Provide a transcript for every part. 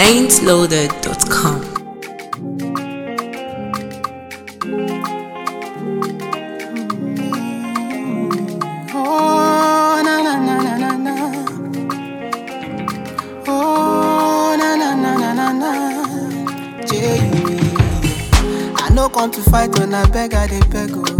ain'tloaded.com. Oh, na na na na na na. Oh, na na na na na na. Jay, I no come to fight when I beg, I dey beg. Oh.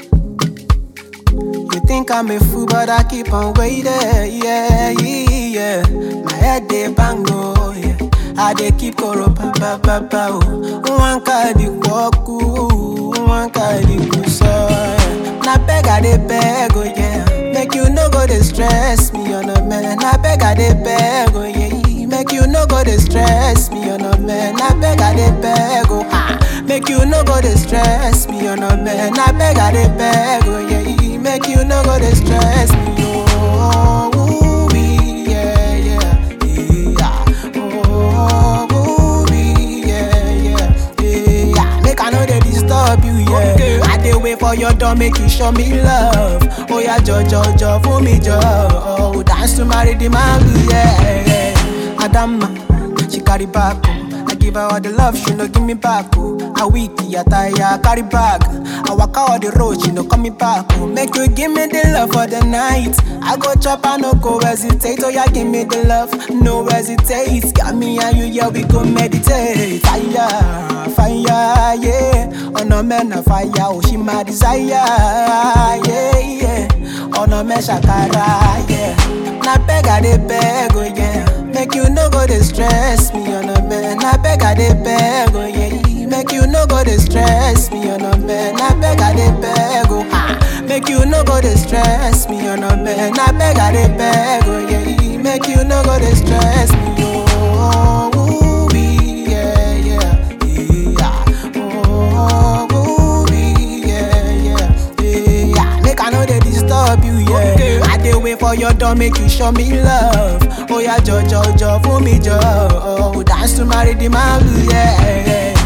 You think I'm a fool, but I keep on waiting. Yeah, yeah, yeah. My head dey bang, oh, yeah. I dey keep koro pa pa pa pa oh. One cardi kwaku, one cardi kuso. Yeah. Na beg I dey beg, oh yeah. Make you no go dey stress me, on a man. Na beg I dey beg, oh yeah. Make you no go dey stress me, on a man. Na beg I dey beg, oh ha. Make you no go dey stress me, on a man. Na beg I dey beg, oh yeah. Make you no go dey stress me, oh. ooh, wee, yeah, yeah, yeah. Oh, ooh, wee, yeah, yeah, yeah. Make I know they disturb you, yeah. I dey wait for your door, make you show me love. Oh yeah, jo jo jo, for me jo. Oh, dance to marry the man, yeah. yeah. Adama, she carry back. Oh. I give her all the love, she no give me back. Oh. I weak, yeah, tire, carry bag. I walk out all the road, she no come me back. Oh. Make you give me the love for the night. I go chop, I no go hesitate. Oh yeah, give me the love, no hesitate. Got me and you, yeah, we go meditate. Fire, fire, yeah. On a man, a fire, oh she my desire, yeah, yeah. On a man, shakara, yeah. Na beg, I dey beg, oh yeah. Make you no go dey stress me on a man. Na beg I dey beg, oh yeah. Make you no go dey stress me on a man. Na beg I dey beg, oh ha. Make you no go dey stress me on a man. Na beg I dey beg, oh yeah. Make you no go dey stress me, oh. ooh, wee, yeah, yeah, yeah. Oh, ooh, wee, yeah, yeah, yeah. Make I know they disturb you, yeah. I dey wait for your door, make you show me love. Oh yeah, jo jo jo, for me jo. Oh, dance to marry the man, yeah.